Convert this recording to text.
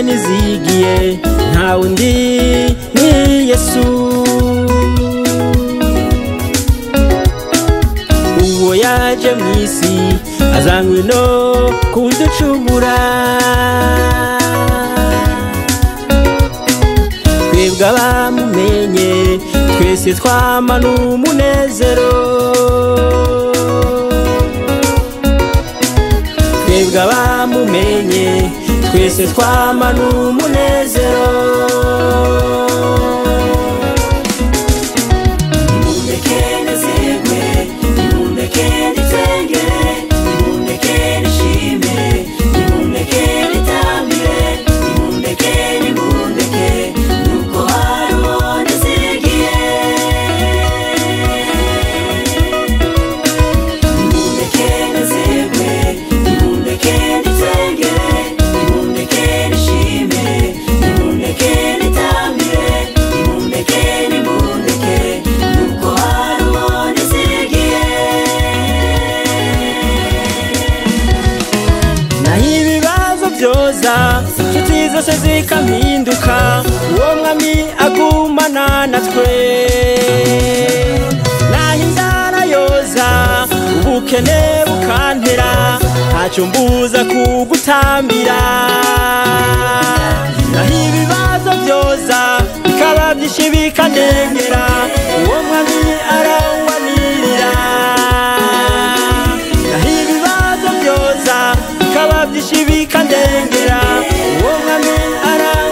n'izigiye nta wundi ni yesu uwo yaje mu isi azanywe no kuducubura twebwe abamumenye twese twamana umunezero twebwe abamumenye twese twamana umunezero nimundeke nezerwe nimundeke nitengere nimundeke nishime nimundeke nitambire nimundeke nimundeke nuko harimo nezigiye nimundeke nezerwe nimundeke nitengere nimundeke nishime nimundeke nitambire nimundeke nimundeke nuko harimo nezigiye naho ibibazo byoza inshuti zose zikampinduka uwo mwami agumana natwe naho inzara yoza ubukene bukantera ntacyo mbuza kugutambira naho ibibazo byoza bikaba byinshi bikanengera uwo mwami arawubanirira naho ibibazo byoza bikaba byinshi bikandengera uwo mwami arawe